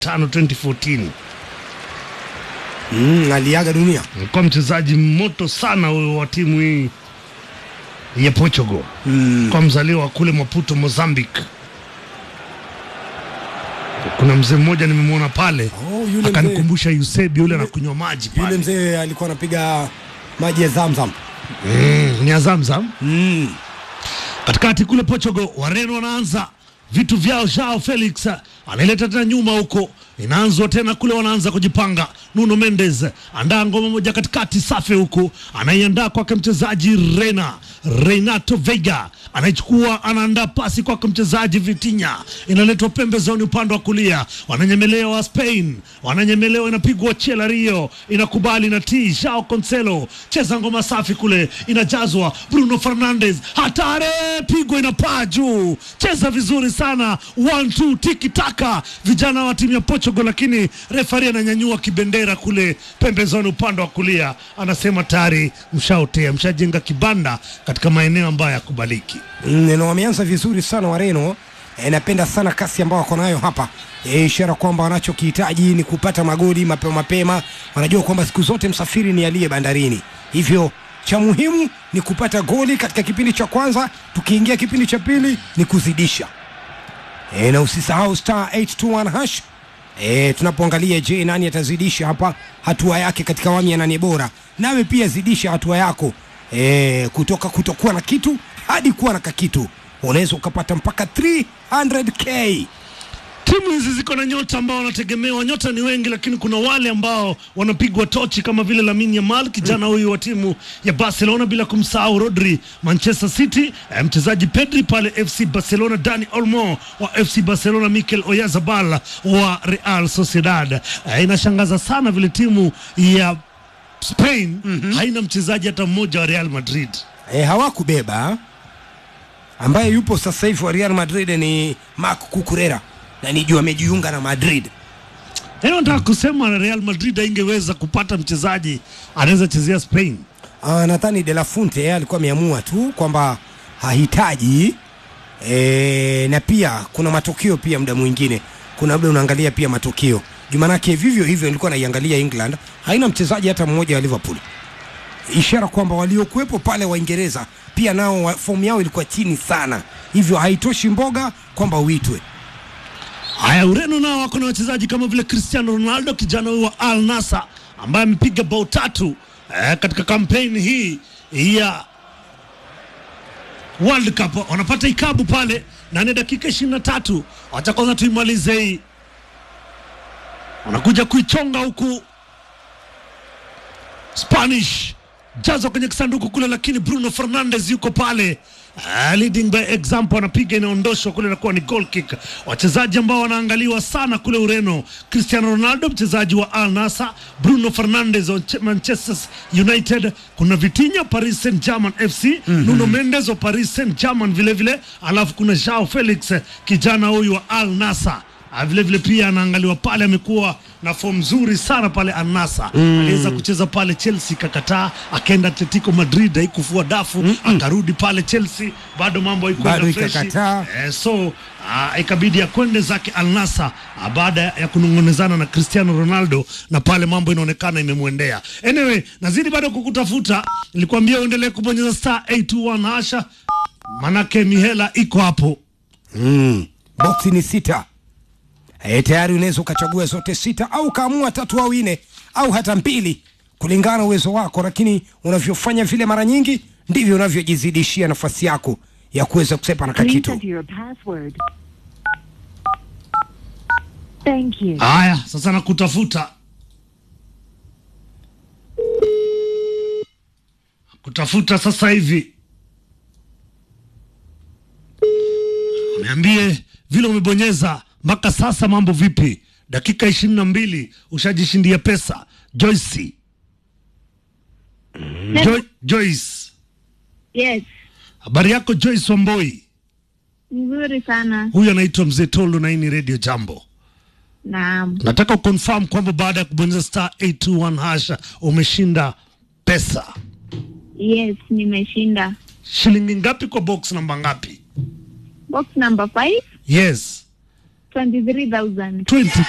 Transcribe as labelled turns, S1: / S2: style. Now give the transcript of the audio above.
S1: tano 2014
S2: mm, aliaga dunia
S1: alikuwa mchezaji moto sana huyo wa timu hii ya Portugal
S2: mm.
S1: kwa mzaliwa wa kule Maputo, Mozambique. Kuna mzee mmoja nimemwona pale
S2: Oh, yule mzee,
S1: akanikumbusha Yusebi yule anakunywa maji
S2: yule
S1: pale
S2: mzee alikuwa anapiga maji ya Zamzam
S1: mm, ni Azamzam
S2: mm.
S1: katikati kule Portugal. Wareno wanaanza vitu vyao. Joao Felix anaileta tena nyuma huko, inaanzwa tena kule, wanaanza kujipanga. Nuno Mendes andaa ngoma moja katikati, safi huku, anaiandaa kwake mchezaji Reina Renato Veiga anaichukua, anaandaa pasi kwake mchezaji Vitinha, inaletwa pembezoni upande wa kulia, wananyemelewa wa Spain, wananyemelewa, inapigwa Chela Rio, inakubali na t Joao Cancelo, cheza ngoma safi kule, inajazwa Bruno Fernandes, hatari, pigwa, inapaa juu, cheza vizuri sana, one two, tiki taka, vijana wa timu ya Portugal, lakini refari ananyanyua kibendera kule pembezoni upande wa kulia, anasema tayari mshaotea, mshajenga kibanda katika maeneo ambayo yakubaliki.
S2: Mm, na wameanza vizuri sana Wareno. E, napenda sana kasi ambayo wako nayo hapa e, ishara kwamba wanachokihitaji ni kupata magoli mapema mapema. Wanajua kwamba siku zote msafiri ni aliye bandarini, hivyo cha muhimu ni kupata goli katika kipindi cha kwanza. Tukiingia kipindi cha pili ni kuzidisha e, na usisahau star 821 hash e, tunapoangalia je, nani atazidisha hapa hatua yake katika awamu ya nane bora. Nawe pia zidisha hatua yako e, kutoka kutokuwa na kitu hadi kuwa na kakitu. Unaweza ukapata mpaka 300k.
S1: Timu hizi ziko na nyota ambao wanategemewa. Nyota ni wengi, lakini kuna wale ambao wanapigwa tochi kama vile Lamine Yamal, kijana huyu wa timu ya Barcelona, bila kumsahau Rodri Manchester City, eh, mchezaji Pedri pale FC Barcelona, Dani Olmo wa FC Barcelona, Mikel Oyarzabal wa Real Sociedad. Eh, inashangaza sana vile timu ya Spain haina mchezaji hata mmoja wa Real Madrid.
S2: E, hawakubeba ambaye yupo sasa hivi wa Real Madrid ni Marc Cucurella na nijua amejiunga na Madrid.
S1: Yaani nataka kusema Real Madrid haingeweza kupata mchezaji anaweza chezea Spain.
S2: Ah, nadhani De La Fuente yeye alikuwa ameamua tu kwamba hahitaji e, na pia kuna matokeo pia, muda mwingine kuna muda unaangalia pia matokeo jumanake, vivyo hivyo nilikuwa naiangalia England haina mchezaji hata mmoja wa Liverpool, ishara kwamba waliokuwepo pale Waingereza pia nao wa- fomu yao ilikuwa chini sana, hivyo haitoshi mboga kwamba uitwe.
S1: Haya, Ureno nao wako na wachezaji kama vile Cristiano Ronaldo, kijana huyu wa Al Nassr ambaye amepiga bao tatu eh, katika kampeni hii ya World Cup. Wanapata ikabu pale na ni dakika ishirini na tatu. Wacha kwanza tuimalize hii, wanakuja kuichonga huku Spanish jazo kwenye kisanduku kule, lakini Bruno Fernandes yuko pale uh, leading by example, anapiga inaondoshwa kule, inakuwa ni goal kick. Wachezaji ambao wanaangaliwa sana kule Ureno, Cristiano Ronaldo mchezaji wa Al Nassr, Bruno Fernandes wa Ch- Manchester United, kuna Vitinha Paris Saint Germain FC, Nuno Mendes wa Paris Saint Germain vile vile, alafu kuna Joao Felix kijana huyu wa Al Nassr Ah, vile vile pia anaangaliwa pale, amekuwa na fomu nzuri sana pale Anasa mm. aliweza kucheza pale Chelsea kakataa, akaenda Atletico Madrid haikufua dafu mm -mm. akarudi pale Chelsea, bado mambo
S2: Bado
S1: haikuenda freshi
S2: ikakataa.
S1: eh, so ah, ikabidi akwende zake Al Nassr ah, baada ya kunong'onezana na Cristiano Ronaldo, na pale mambo inaonekana imemwendea. Anyway, nazidi bado kukutafuta, nilikwambia uendelee kubonyeza star 821 hasha, manake mihela iko hapo.
S2: Mm. Boksi ni sita. E, tayari unaweza ukachagua zote sita au ukaamua tatu au nne au hata mbili kulingana na uwezo wako, lakini unavyofanya vile mara nyingi ndivyo unavyojizidishia nafasi yako ya kuweza kusepa na
S3: Please
S2: kakitu.
S3: enter your password. Thank you.
S1: Haya, sasa nakutafuta kutafuta sasa hivi, niambie vile umebonyeza mpaka sasa, mambo vipi? Dakika ishirini na mbili ushajishindia pesa. Joyce, jo Joyce,
S4: Yes,
S1: habari yako Joyce Wamboi?
S4: nzuri sana.
S1: Huyu anaitwa Mzee Tolo na hii ni Radio Jambo.
S4: Naam,
S1: Nataka uconfirm kwamba baada ya kubonyeza star 821 hasha umeshinda pesa.
S4: yes, nimeshinda
S1: Shilingi ngapi kwa box namba ngapi?
S4: box number 5
S1: Yes,
S4: 23000
S1: 20